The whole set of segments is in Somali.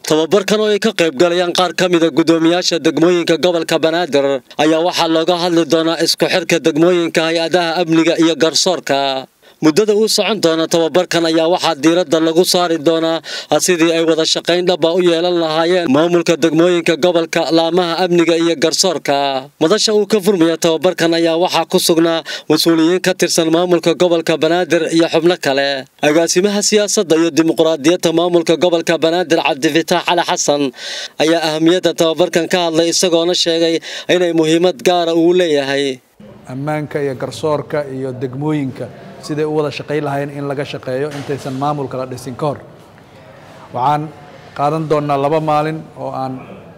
tababarkan oo ay ka qayb galayaan qaar ka mida guddoomiyaasha degmooyinka gobolka banaadir ayaa waxaa looga hadli doonaa isku xirka degmooyinka hay-adaha amniga iyo garsoorka muddada uu socon doona tababarkan ayaa waxaa diiradda lagu saari doonaa sidii ay wada shaqayn dhaba u yeelan lahaayeen maamulka degmooyinka gobolka laamaha amniga iyo garsoorka madasha uu ka furmaya tababarkan ayaa waxaa ku sugnaa mas-uuliyiin ka tirsan maamulka gobolka banaadir iyo xubno kale agaasimaha siyaasadda iyo dimuqraadiyadda maamulka gobolka banaadir cabdifitaax cali xasan ayaa ahamiyadda tababarkan ka hadlay isagoona sheegay inay muhiimad gaara uu leeyahay ammaanka iyo garsoorka iyo degmooyinka siday u wada shaqayn lahayn in laga shaqeeyo intaysan maamulka la dhisin ka hor waxaan qaadan doonnaa laba maalin oo aan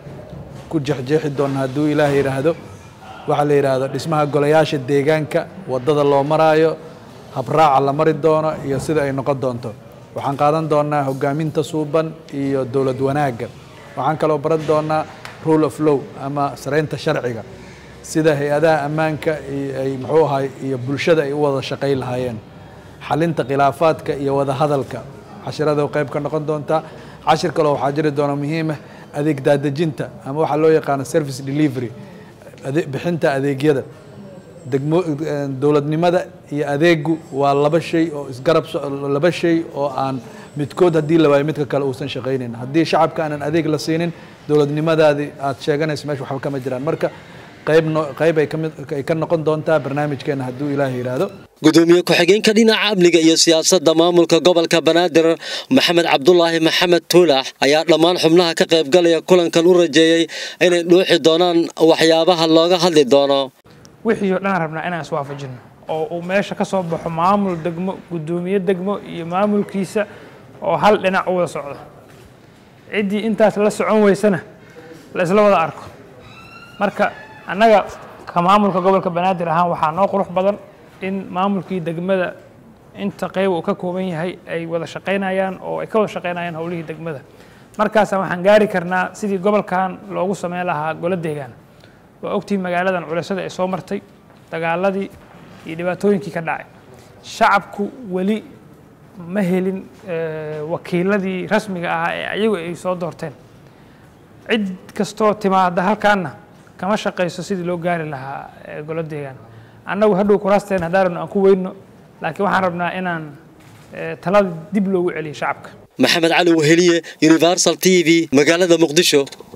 ku jexjeexi doonna hadduu ilaah yidhaahdo waxaa la yidhaahdo dhismaha golayaasha deegaanka waddada loo maraayo habraaca la mari doono iyo sida ay noqon doonto waxaan qaadan doonnaa hogaaminta suuban iyo dowlad wanaagga waxaan kaloo baran doonnaa rule of low ama saraynta sharciga sida hay-adaha ammaanka ay muxuu ahay iyo bulshada ay u wada shaqayn lahaayeen xalinta khilaafaadka iyo wada hadalka cashirada qayb ka noqon doontaa cashir kaloo waxaa jiri doona muhiimah adeeg daadejinta ama waxaa loo yaqaano service delivery bixinta adeegyada degmo dowladnimada iyo adeegu waa laba shay oo isgarab laba shay oo aan midkood haddii la waayo midka kale uusan shaqaynin haddii shacabka aanan adeeg la siinin dowladnimadaadii aad sheeganayso meesha waxba kama jiraan marka qayb ay ka noqon doontaa barnaamijkeena hadduu ilaah yidhaahdo gudoomiye ku-xigeenka dhinaca amniga iyo siyaasadda maamulka gobolka banaadir maxamed cabdulaahi maxamed tuulax ayaa dhammaan xubnaha ka qaybgalaya kulankan u rajeeyey inay dhuuxi doonaan waxyaabaha looga hadli doono wixii oo dhan rabnaa inaan iswaafajino oo uu meesha ka soo baxo maamul degmo guddoomiye degmo iyo maamulkiisa oo hal dhinac u wada socdo ciddii intaas la socon weysana la isla wada arko marka annaga ka maamulka gobolka banaadir ahaan waxaa noo qurux badan in maamulkii degmada inta qayb uu ka kooban yahay ay wada shaqaynayaan oo ay ka wada shaqaynayaan howlihii degmada markaasa waxaan gaari karnaa sidii gobolkan loogu sameyn lahaa golo deegaan waa ogtihi magaaladan culisyada ay soo martay dagaaladii iyo dhibaatooyinkii ka dhacay shacabku weli ma helin wakiiladii rasmiga ahaa ee ayagu ay soo doorteen cid kastoo timaada halkaanna kama shaqayso sidii loo gaari lahaa golo deegaan annagu hadhow kuraasteen haddaan rabno aan ku weyno laakiin waxaan rabnaa inaan talada dib loogu celiyo shacabka maxamed cali weheliye universal t v magaalada muqdisho